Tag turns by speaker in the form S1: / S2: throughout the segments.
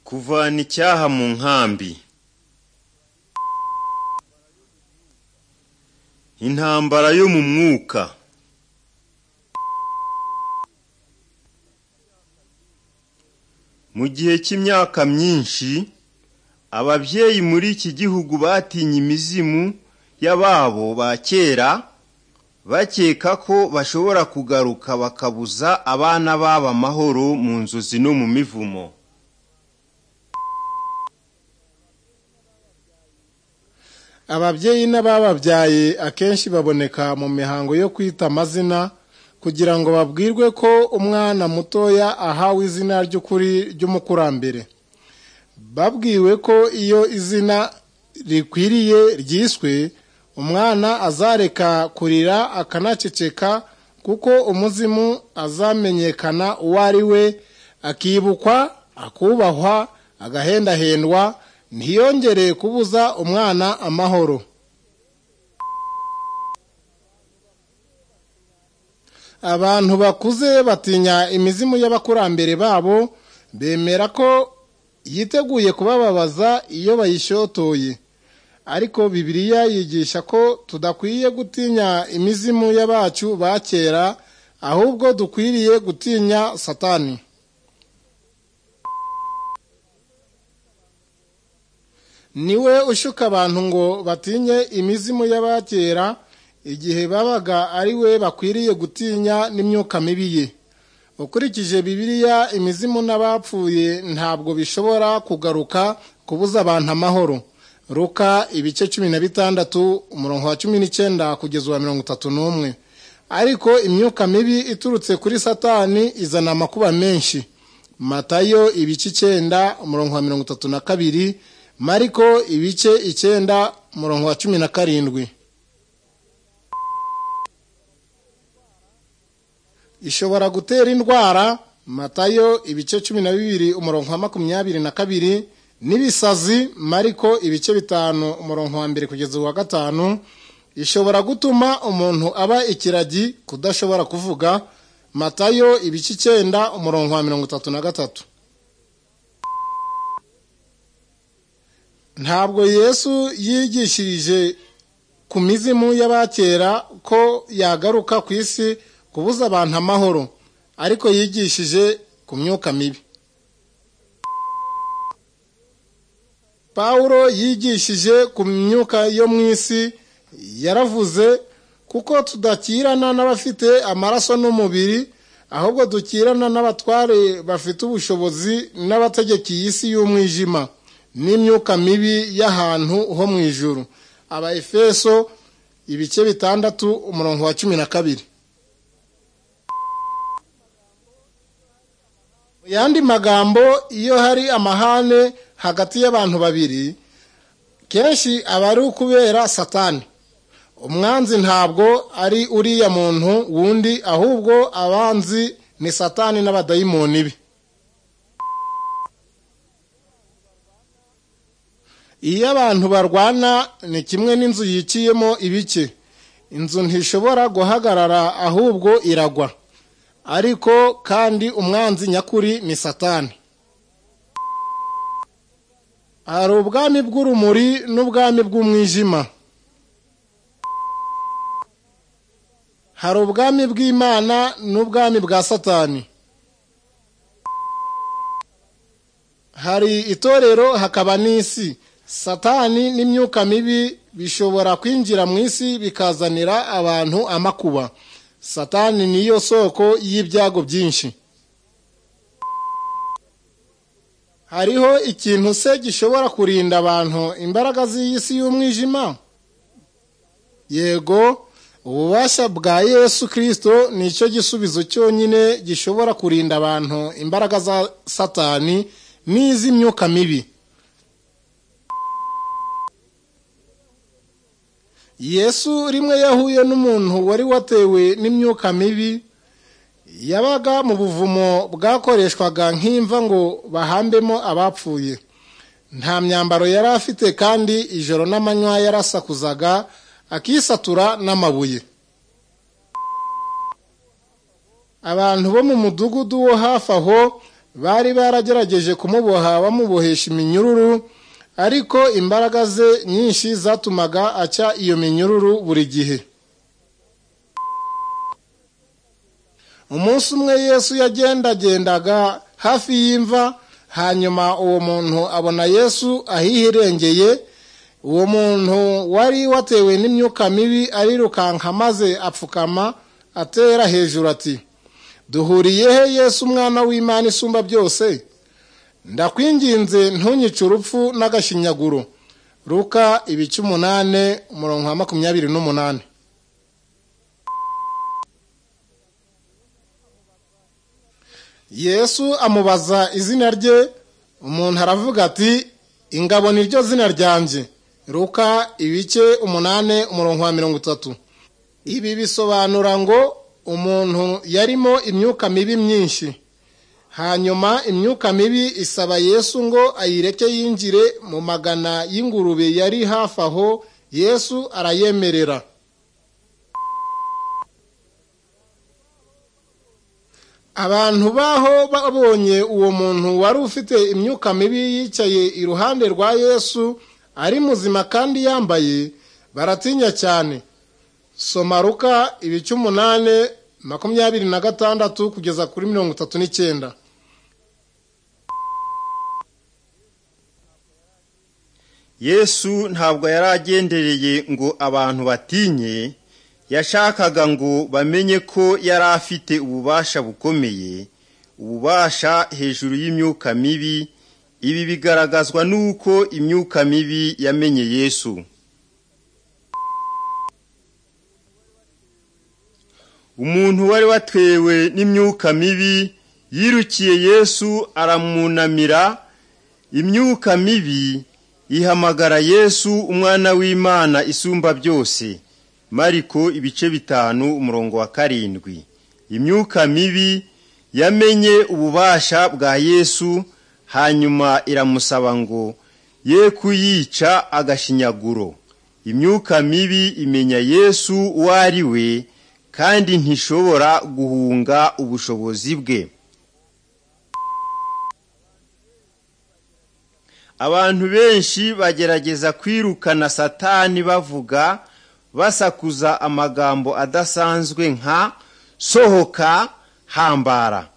S1: Kuvana icyaha mu nkambi intambara yo mu mwuka mu gihe cy'imyaka myinshi ababyeyi muri iki gihugu batinye imizimu y'ababo ba kera bakeka ko bashobora kugaruka bakabuza abana babo amahoro mu nzozi no mu mivumo
S2: ababyeyi n'abababyaye akenshi baboneka mu mihango yo kwita amazina kugira ngo babwirwe ko umwana mutoya ahawe izina ry'ukuri ry'umukurambere babwiwe ko iyo izina rikwiriye ryiswe umwana azareka kurira akanaceceka kuko umuzimu azamenyekana uwo ari we akibukwa akubahwa agahendahendwa ntiyongere kubuza umwana amahoro abantu bakuze batinya imizimu y'abakurambere babo bemera ko yiteguye kubababaza iyo bayishotoye ariko bibiliya yigisha ko tudakwiye gutinya imizimu y'abacu ba kera ahubwo dukwiriye gutinya satani niwe ushuka abantu ngo batinye imizimu y'abakera igihe babaga ari we bakwiriye gutinya n'imyuka mibi ye ukurikije bibiliya imizimu n'abapfuye ntabwo bishobora kugaruka kubuza abantu amahoro ruka ibice cumi na bitandatu umurongo wa cumi n'icyenda kugeza uwa mirongo itatu n'umwe ariko imyuka mibi iturutse kuri satani izana amakuba menshi matayo ibice icyenda umurongo wa mirongo itatu na kabiri mariko ibice icyenda umurongo wa cumi na karindwi ishobora gutera indwara matayo ibice cumi na bibiri umurongo wa makumyabiri na kabiri n'ibisazi mariko ibice bitanu umurongo wa mbere kugeza uwa gatanu ishobora gutuma umuntu aba ikiragi kudashobora kuvuga matayo ibice icyenda umurongo wa mirongo itatu na gatatu ntabwo yesu yigishirije ku mizimu y'abakera ko yagaruka ku isi kubuza abantu amahoro ariko yigishije ku myuka mibi pawulo yigishije ku myuka yo mu isi yaravuze kuko tudakirana n'abafite amaraso n'umubiri ahubwo dukirana n'abatware bafite ubushobozi n'abategekeye isi y'umwijima n'imyuka mibi y'ahantu ho mu ijuru aba efeso ibice bitandatu umurongo wa cumi na kabiri yandi magambo iyo hari amahane hagati y'abantu babiri kenshi aba ari ukubera satani umwanzi ntabwo ari uriya muntu wundi ahubwo abanzi ni satani n'abadayimoni be iyo abantu barwana ni kimwe n'inzu yiciyemo ibice inzu ntishobora guhagarara ahubwo iragwa ariko kandi umwanzi nyakuri ni satani hari ubwami bw'urumuri n'ubwami bw'umwijima hari ubwami bw'imana n'ubwami bwa satani hari itorero hakaba n'isi satani n'imyuka mibi bishobora kwinjira mu isi bikazanira abantu amakuba satani niyo soko y'ibyago byinshi hariho ikintu se gishobora kurinda abantu imbaraga z'iyi si y'umwijima yego ububasha bwa yesu kirisito ni cyo gisubizo cyonyine gishobora kurinda abantu imbaraga za satani n'iz'imyuka mibi yesu rimwe yahuye n'umuntu wari watewe n'imyuka mibi yabaga mu buvumo bwakoreshwaga nk'imva ngo bahambemo abapfuye nta myambaro yari afite kandi ijoro n'amanywa yarasakuzaga akisatura n'amabuye abantu bo mu mudugudu wo hafi aho bari baragerageje kumuboha bamubohesha iminyururu ariko imbaraga ze nyinshi zatumaga aca iyo minyururu buri gihe umunsi umwe yesu yagendagendaga hafi y'imva hanyuma uwo muntu abona yesu ahihirengeye uwo muntu wari watewe n'imyuka mibi arirukanka maze apfukama atera hejuru ati duhuriye he yesu umwana w'imana isumba byose ndakwinginze ntunyice urupfu n'agashinyaguro ruka ibice umunani umurongo wa makumyabiri n'umunani yesu amubaza izina rye umuntu aravuga ati ingabo ni ryo zina ryanjye ruka ibice umunani umurongo wa mirongo itatu ibi bisobanura ngo umuntu yarimo imyuka mibi myinshi hanyuma imyuka mibi isaba yesu ngo ayireke yinjire mu magana y'ingurube yari hafi aho yesu arayemerera abantu baho babonye uwo muntu wari ufite imyuka mibi yicaye iruhande rwa yesu ari muzima kandi yambaye baratinya cyane soma ruka ibice umunani makumyabiri na gatandatu kugeza kuri mirongo itatu n'icyenda
S3: yesu ntabwo yari agendereye ngo abantu batinye yashakaga ngo bamenye ko yari afite ububasha bukomeye ububasha hejuru y'imyuka mibi ibi bigaragazwa n'uko imyuka mibi yamenye yesu umuntu wari watewe n'imyuka mibi yirukiye yesu aramunamira imyuka mibi ihamagara yesu umwana w'imana isumba byose mariko ibice bitanu umurongo wa karindwi imyuka mibi yamenye ububasha bwa yesu hanyuma iramusaba ngo ye kuyica agashinyaguro imyuka mibi imenya yesu uwo ari we kandi ntishobora guhunga ubushobozi bwe abantu benshi bagerageza kwirukana satani bavuga basakuza amagambo adasanzwe nka sohoka hambara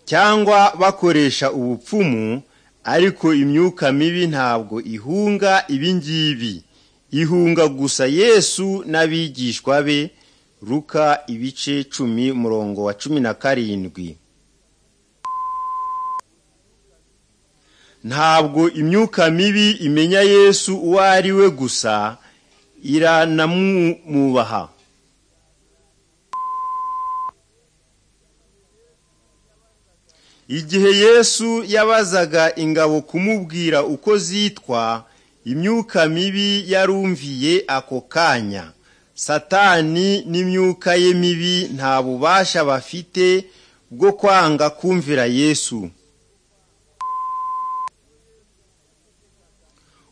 S3: cyangwa bakoresha ubupfumu ariko imyuka mibi ntabwo ihunga ibingibi ihunga gusa yesu n'abigishwa be ruka ibice cumi murongo wa cumi na karindwi ntabwo imyuka mibi imenya yesu uwo ari we gusa iranamwubaha igihe yesu yabazaga ingabo kumubwira uko zitwa imyuka mibi yarumviye ako kanya satani n'imyuka ye mibi nta bubasha bafite bwo kwanga kumvira yesu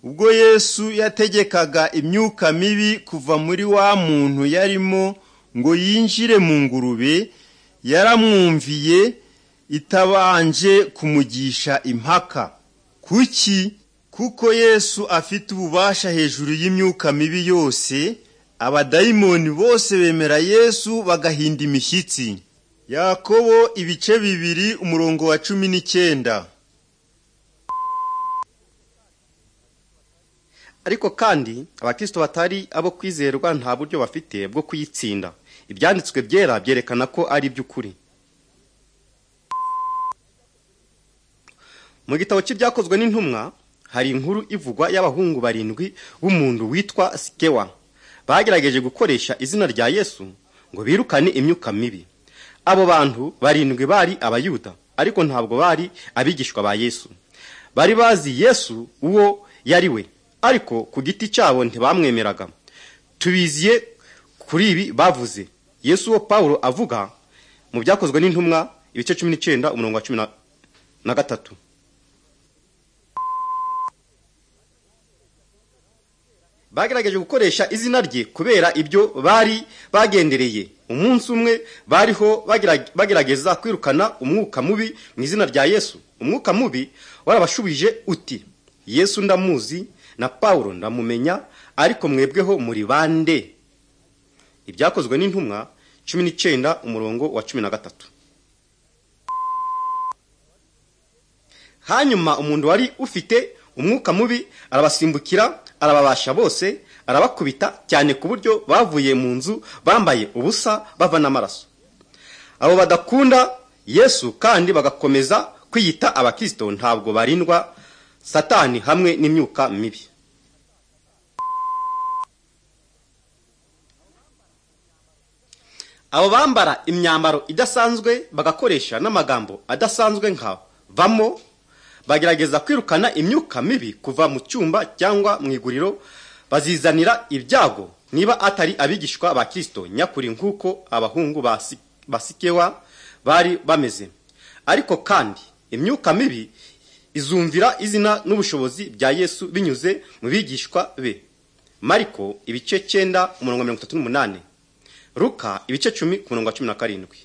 S3: ubwo yesu yategekaga imyuka mibi kuva muri wa muntu yarimo ngo yinjire mu ngurube yaramwumviye itabanje kumugisha impaka kuki kuko yesu afite ububasha hejuru y'imyuka mibi yose abadayimoni bose bemera yesu bagahinda imishyitsi yakobo ibice bibiri umurongo wa cumi n'icyenda
S4: ariko kandi abakristo batari abo kwizerwa nta buryo bafite bwo kuyitsinda ibyanditswe byera byerekana ko ari iby'ukuri mu gitabo cy'ibyakozwe n'intumwa hari inkuru ivugwa y'abahungu barindwi b'umuntu witwa sikewa bagerageje gukoresha izina rya yesu ngo birukane imyuka mibi abo bantu barindwi bari abayuda ariko ntabwo bari abigishwa ba yesu bari bazi yesu uwo yari we ariko ku giti cyabo ntibamwemeraga tubiziye kuri ibi bavuze yesu wo paul avuga mu byakozwe n'intumwa ibice cumi n'icyenda umurongo wa cumi na gatatu bagerageje gukoresha izina rye kubera ibyo bari bagendereye umunsi umwe bariho bagerageza kwirukana umwuka mubi mu izina rya yesu
S3: umwuka mubi warabashubije uti yesu ndamuzi na paul ndamumenya ariko mwebweho muri bande ibyakozwe n'intumwa cumi n'icyenda umurongo wa cumi na gatatu hanyuma umuntu wari ufite umwuka mubi arabasimbukira arababasha bose arabakubita cyane ku buryo bavuye mu nzu bambaye ubusa bava n'amaraso abo badakunda yesu kandi bagakomeza kwiyita abakristo ntabwo barindwa satani hamwe n'imyuka mibi abo bambara imyambaro idasanzwe bagakoresha n'amagambo adasanzwe nka vamo bagerageza kwirukana imyuka mibi kuva mu cyumba cyangwa mu iguriro bazizanira ibyago niba atari abigishwa ba kirisito nyakuri nk'uko abahungu ba sikewa bari bameze ariko kandi imyuka mibi izumvira izina n'ubushobozi bya yesu binyuze mu bigishwa be mariko ibice cyenda umurongo mirongo itatu n'umunani ruka ibice cumi ku murongo wa cumi na karindwi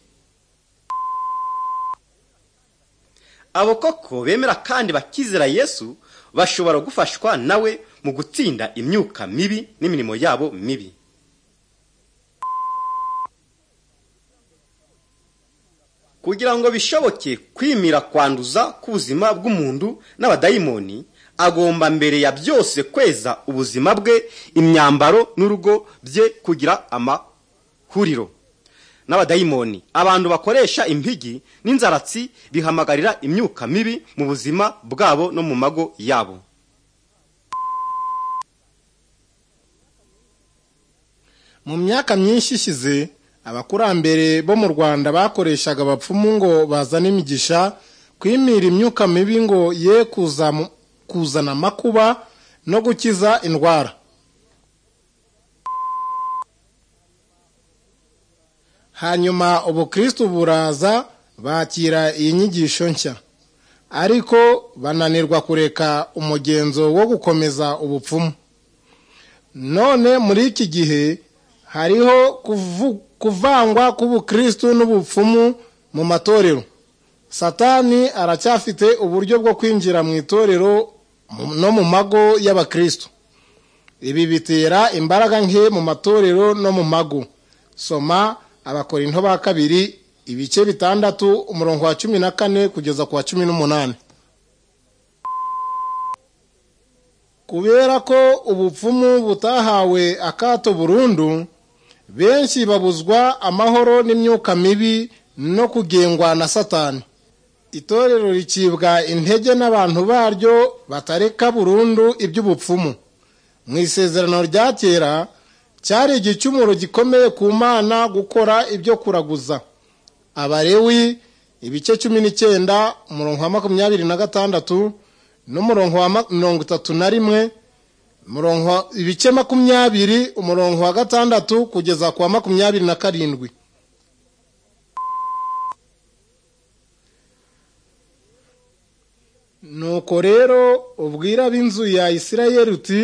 S3: abo koko bemera kandi bakizera yesu bashobora gufashwa nawe mu gutsinda imyuka mibi n'imirimo yabo mibi kugira ngo bishoboke kwimira kwanduza k'ubuzima bw'umuntu n'abadayimoni agomba mbere ya byose kweza ubuzima bwe imyambaro n'urugo bye kugira amahuriro n'abadayimoni abantu bakoresha impigi n'inzaratsi bihamagarira imyuka mibi mu buzima bwabo no mu mago yabo
S2: mu myaka myinshi ishize abakurambere bo mu rwanda bakoreshaga abapfumu ngo bazane imigisha kwimira imyuka mibi ngo ye kuzana amakuba no gukiza indwara hanyuma ubukristo buraza bakira iyi nyigisho nshya ariko bananirwa kureka umugenzo wo gukomeza ubupfumu none muri iki gihe hariho kuvangwa k'ubukristo n'ubupfumu mu matorero satani aracyafite uburyo bwo kwinjira mu itorero no mu mago y'abakristo ibi bitera imbaraga nke mu matorero no mu mago soma abakorinto ba kabiri ibice bitandatu umurongo wa cumi na kane kugeza ku wa cumi n'umunani kubera ko ubupfumu butahawe akato burundu benshi babuzwa amahoro n'imyuka mibi no kugengwa na satani itorero ricibwa intege n'abantu baryo batareka burundu iby'ubupfumu mu isezerano rya kera cyari igicumuro gikomeye ku mana gukora ibyo kuraguza abarewi ibice cumi n'icyenda umurongo wa makumyabiri na gatandatu n'umurongo wa mirongo itatu na rimwe ibice makumyabiri umurongo wa gatandatu kugeza ku wa makumyabiri na karindwi nuko rero ubwira b'inzu ya isirayeri uti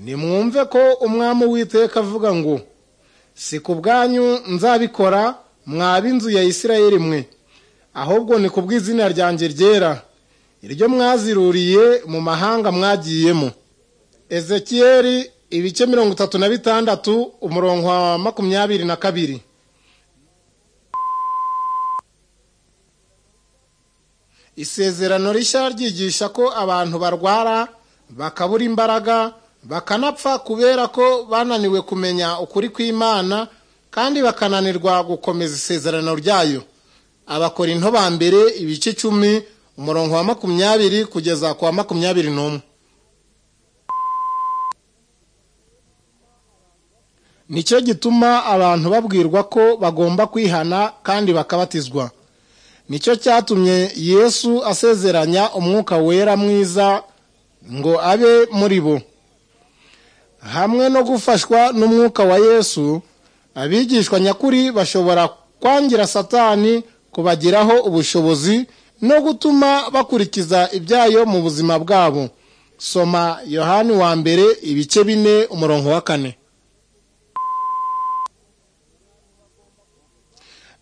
S2: nimwumve ko umwami w'iteka avuga ngo si ku bwanyu nzabikora mwaba inzu ya isirayeli mwe ahubwo ni ku bw'izina ryanjye ryera iryo mwaziruriye mu mahanga mwagiyemo ezekiyeri ibice mirongo itatu na bitandatu umurongo wa makumyabiri na kabiri isezerano rishya ryigisha ko abantu barwara bakabura imbaraga bakanapfa kubera ko bananiwe kumenya ukuri kw'imana kandi bakananirwa gukomeza isezerano ryayo abakorinto ba mbere ibice icumi umurongo wa makumyabiri kugeza ku wa makumyabiri n'umwe nicyo gituma abantu babwirwa ko bagomba kwihana kandi bakabatizwa nicyo cyatumye yesu asezeranya umwuka wera mwiza ngo abe muri bo hamwe no gufashwa n'umwuka wa yesu abigishwa nyakuri bashobora kwangira satani kubagiraho ubushobozi no gutuma bakurikiza ibyayo mu buzima bwabo soma yohani wa mbere ibice bine umurongo wa kane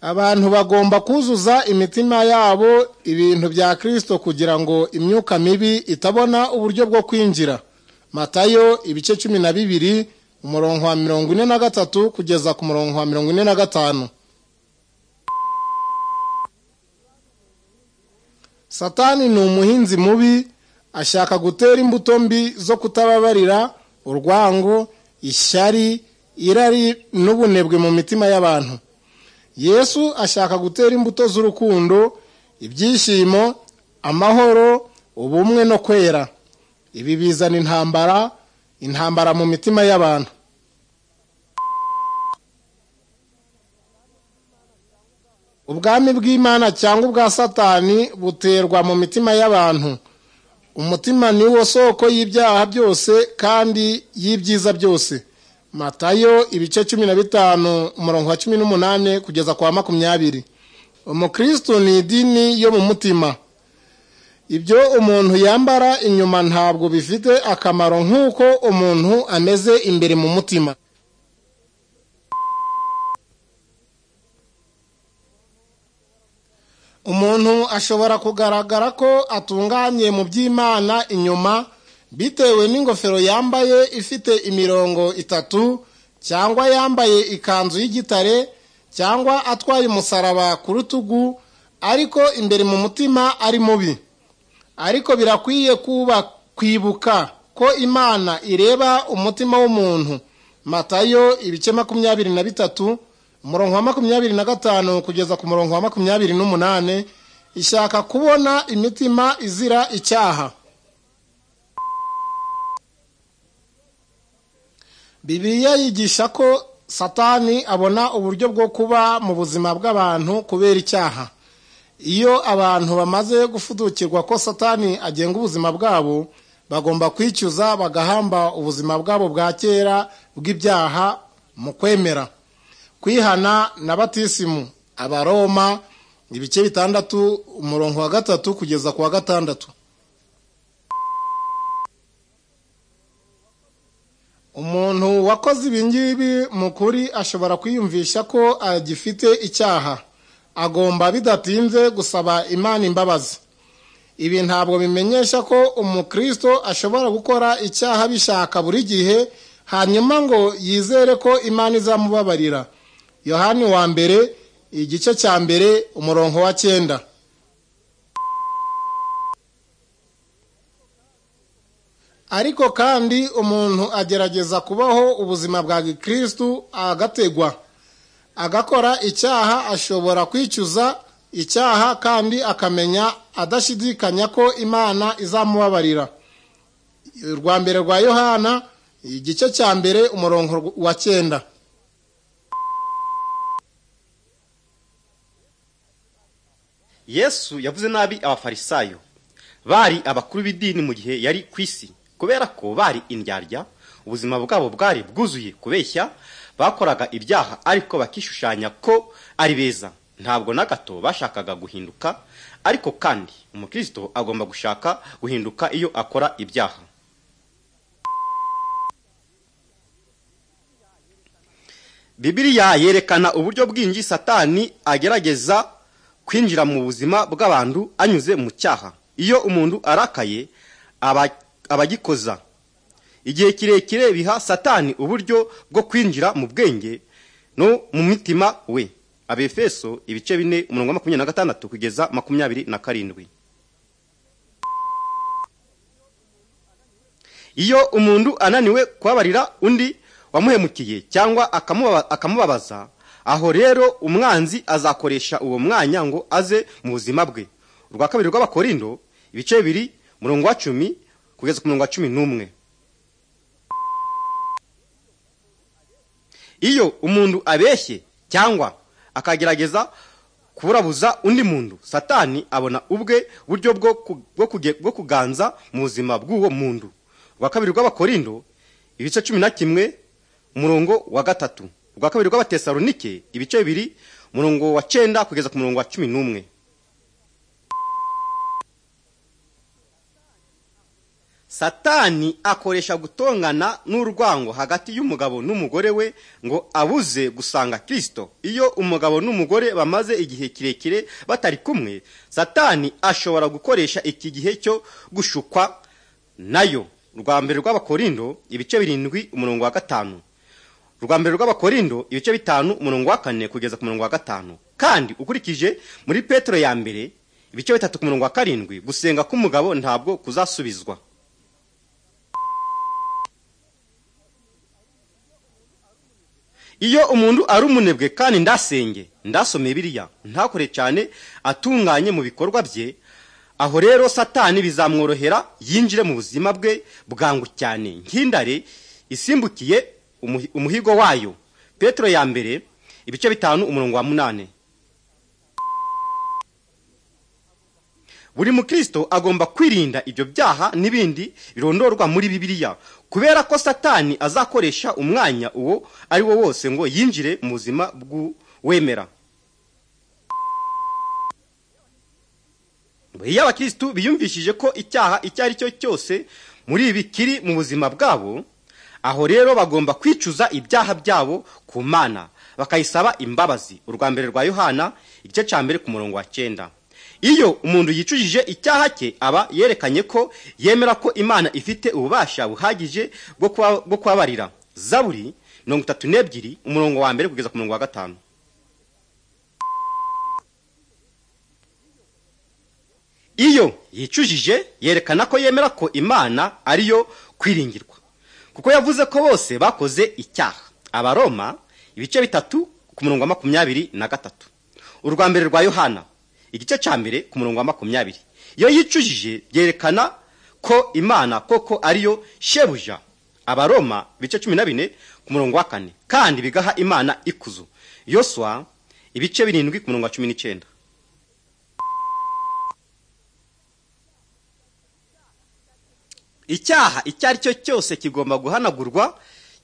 S2: abantu bagomba kuzuza imitima yabo ibintu bya kirisito kugira ngo imyuka mibi itabona uburyo bwo kwinjira matayo ibice cumi na bibiri umurongo wa mirongo ine na gatatu kugeza ku murongo wa mirongo ine na gatanu satani ni umuhinzi mubi ashaka gutera imbuto mbi zo kutababarira urwango ishyari irari n'ubunebwe mu mitima y'abantu yesu ashaka gutera imbuto z'urukundo ibyishimo amahoro ubumwe no kwera ibi bizana intambara intambara mu mitima y'abantu ubwami bw'imana cyangwa ubwa satani buterwa mu mitima y'abantu umutima ni wo soko y'ibyaha byose kandi y'ibyiza byose matayo ibice cumi na bitanu umurongo wa cumi n'umunani kugeza kwa makumyabiri umukristo ni idini yo mu mutima ibyo umuntu yambara inyuma ntabwo bifite akamaro nk'uko umuntu ameze imbere mu mutima umuntu ashobora kugaragara ko atunganye mu by'imana inyuma bitewe n'ingofero yambaye ifite imirongo itatu cyangwa yambaye ikanzu y'igitare cyangwa atwaye umusaraba ku rutugu ariko imbere mu mutima ari mubi ariko birakwiye kuba kwibuka ko imana ireba umutima w'umuntu matayo ibice makumyabiri na bitatu umurongo wa makumyabiri na gatanu kugeza ku murongo wa makumyabiri n'umunani ishaka kubona imitima izira icyaha bibiliya yigisha ko satani abona uburyo bwo kuba mu buzima bw'abantu kubera icyaha iyo abantu bamaze gufudukirwa ko satani agenga ubuzima bwabo bagomba kwicyuza bagahamba ubuzima bwabo bwa kera bw'ibyaha mu kwemera kwihana na batisimu abaroma ibice bitandatu umurongo wa gatatu kugeza ku wa gatandatu umuntu wakoze ibingibi mu kuri ashobora kwiyumvisha ko agifite icyaha agomba bidatinze gusaba imana imbabazi ibi ntabwo bimenyesha ko umukristo ashobora gukora icyaha bishaka buri gihe hanyuma ngo yizere ko imana izamubabarira yohani wa mbere igice cya mbere umurongo wa cyenda ariko kandi umuntu agerageza kubaho ubuzima bwa gikristu agategwa agakora icyaha ashobora kwicuza icyaha kandi akamenya adashidikanya ko imana izamubabarira urwa mbere rwa yohana igice cya mbere umurongo wa cyenda
S3: yesu yavuze nabi abafarisayo bari abakuru b'idini mu gihe yari ku isi kubera ko bari indyarya ubuzima bwabo bwari bwuzuye kubeshya bakoraga ibyaha ariko bakishushanya ko ari beza ntabwo na gato bashakaga guhinduka ariko kandi umukristo agomba gushaka guhinduka iyo akora ibyaha bibiriya yerekana uburyo bwinshi satani agerageza kwinjira mu buzima bw'abantu anyuze mu cyaha iyo umuntu arakaye abagikoza igihe kirekire biha satani uburyo bwo kwinjira mu bwenge no mu mitima we abefeso ibice bine umurongo wa makumyabiri na gatandatu kugeza makumyabiri na karindwi iyo umuntu ananiwe kubabarira undi wamuhemukiye cyangwa akamubabaza aho rero umwanzi azakoresha uwo mwanya ngo aze mu buzima bwe urwa kabiri rw'abakorindo ibice bibiri umurongo wa cumi kugeza ku murongo wa cumi n'umwe iyo umuntu abeshye cyangwa akagerageza kuburabuza undi muntu satani abona ubwe buryo bwo kuganza mu buzima bw'uwo muntu rwa kabiri rw'abakorindo ibice cumi na kimwe umurongo wa gatatu rwa kabiri rw'abatesalonike ibice bibiri umurongo wa cyenda kugeza ku murongo wa cumi n'umwe satani akoresha gutongana n'urwango hagati y'umugabo n'umugore we ngo abuze gusanga kirisito iyo umugabo n'umugore bamaze igihe kirekire batari kumwe satani ashobora gukoresha iki gihe cyo gushukwa nayo rwa mbere rw'abakorindo ibice birindwi umurongo wa gatanu rwa mbere rw'abakorindo ibice bitanu umurongo wa kane kugeza ku murongo wa gatanu kandi ukurikije muri petero ya mbere ibice bitatu ku murongo wa karindwi gusenga k'umugabo ntabwo kuzasubizwa iyo umuntu ari umunebwe kandi ndasenge ndasomeye biriya ntakore cyane atunganye mu bikorwa bye aho rero satani bizamworohera yinjire mu buzima bwe bwangu cyane nk'indare isimbukiye umuhi- umuhigo wayo petero ya mbere ibice bitanu umurongo wa munani buri mukristo agomba kwirinda ibyo byaha n'ibindi birondorwa muri bibiliya kubera ko satani azakoresha umwanya uwo ari wo wose ngo yinjire mu buzima bw'uwemera iyo abakirisitu biyumvishije ko icyaha icyo ari cyo cyose muri ibi kiri mu buzima bwabo aho rero bagomba kwicuza ibyaha byabo ku mana bakayisaba imbabazi urwa mbere rwa yohana igice cya mbere ku murongo wa cyenda iyo umuntu yicujije icyaha cye aba yerekanye ko yemera ko imana ifite ububasha buhagije bwo kuba- bwo kubabarira zaburi mirongo itatu n'ebyiri umurongo wa mbere kugeza ku murongo wa gatanu iyo yicujije yerekana ko yemera ko imana ariyo kwiringirwa kuko yavuze ko bose bakoze icyaha abaroma ibice bitatu ku murongo wa makumyabiri na gatatu urwa mbere rwa yohana igice cya mbere ku murongo wa makumyabiri iyo yicujije yerekana ko imana koko ariyo shebuja abaroma ibice cumi na bine ku murongo wa kane kandi bigaha imana ikuzo yoswa ibice birindwi ku murongo wa cumi n'icyenda icyaha icyo ari cyo cyose kigomba guhanagurwa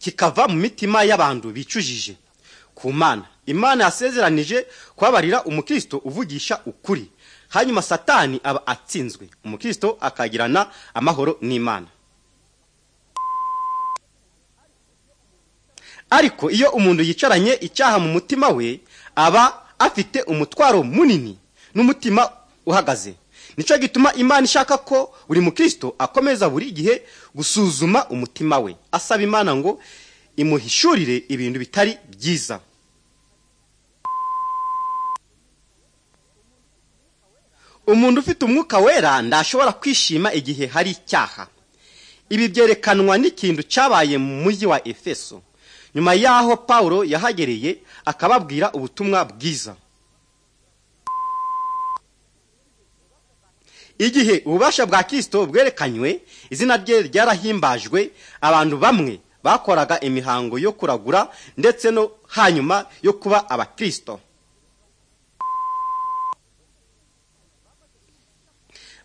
S3: kikava mu mitima y'abantu bicujije ku mana imana yasezeranije kubabarira umukristo uvugisha ukuri hanyuma satani aba atsinzwe umukristo akagirana amahoro n'imana ariko iyo umuntu yicaranye icyaha mu mutima we aba afite umutwaro munini n'umutima uhagaze nicyo gituma imana ishaka ko buri mukristo akomeza buri gihe gusuzuma umutima we asaba imana ngo imuhishurire ibintu bitari byiza umuntu ufite umwuka wera ndashobora kwishima igihe hari icyaha ibi byerekanwa n'ikintu cyabaye mu mujyi wa efeso nyuma y'aho pawulo yahagereye akababwira ubutumwa bwiza igihe ububasha bwa kirisito bwerekanywe izina rye ryarahimbajwe abantu bamwe bakoraga imihango yo kuragura ndetse no hanyuma yo kuba abakirisito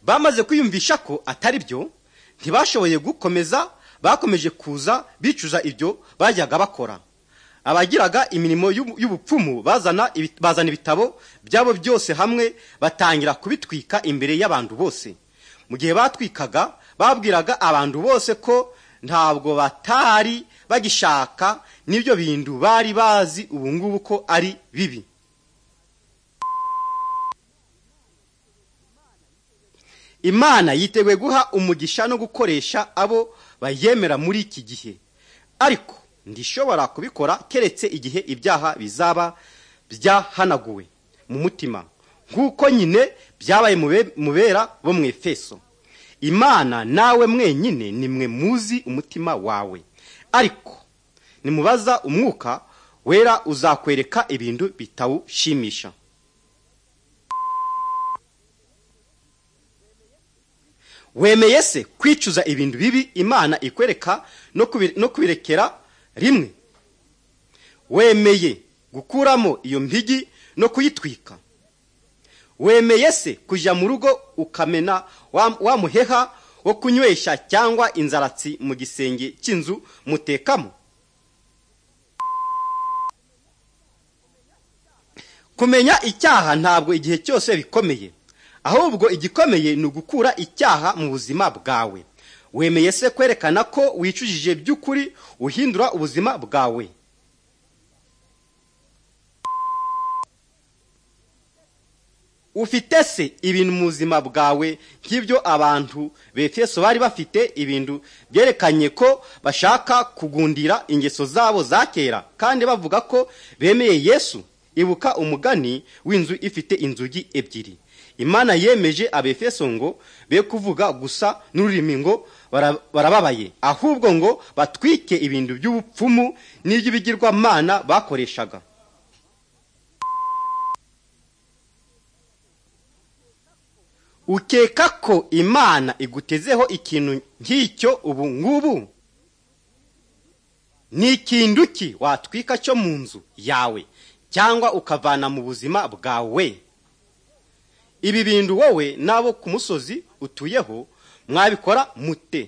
S3: bamaze kwiyumvisha ko atari byo ntibashoboye gukomeza bakomeje kuza bicuza ibyo bajyaga bakora abagiraga imirimo y'ubu- y'ubupfumu bazana ibi- bazana ibitabo byabo byose hamwe batangira kubitwika imbere y'abantu bose mu gihe batwikaga babwiraga abantu bose ko ntabwo batari bagishaka n'ibyo bintu bari bazi ubu ngubu ko ari bibi imana yiteguye guha umugisha no gukoresha abo bayemera muri iki gihe ariko ndishobora kubikora keretse igihe ibyaha bizaba byahanaguwe mu mutima nk'uko nyine byabaye mu be- mu bera bo mu efeso imana nawe mwenyine ni mwe muzi umutima wawe ariko nimubaza umwuka wera uzakwereka ibintu bitawushimisha wemeye se kwicuza ibintu bibi imana ikwereka no kubi- no kubirekera rimwe wemeye gukuramo iyo mpigi no kuyitwika wemeye se kujya mu rugo ukamena wa wa muheha wo kunywesha cyangwa inzaratsi mu gisenge cy'inzu mutekamo kumenya icyaha ntabwo igihe cyose bikomeye ahubwo igikomeye ni ugukura icyaha mu buzima bwawe wemeye se kwerekana ko wicujije by'ukuri uhindura ubuzima bwawe ufite se ibintu mu buzima bwawe nk'ibyo abantu befeso bari bafite ibintu byerekanye ko bashaka kugundira ingeso zabo za kera kandi bavuga ko bemeye yesu ibuka umugani w'inzu ifite inzugi ebyiri imana yemeje abefeso ngo be kuvuga gusa n'ururimi ngo bara- barababaye ahubwo ngo batwike ibintu by'ubupfumu n'iby'ibigirwamana bakoreshaga ukeka ko imana igutezeho ikintu nk'icyo ubu ngubu ni ikintu ki watwika cyo mu nzu yawe cyangwa ukavana mu buzima bwawe ibi bintu wowe n'abo ku musozi utuyeho mwabikora mute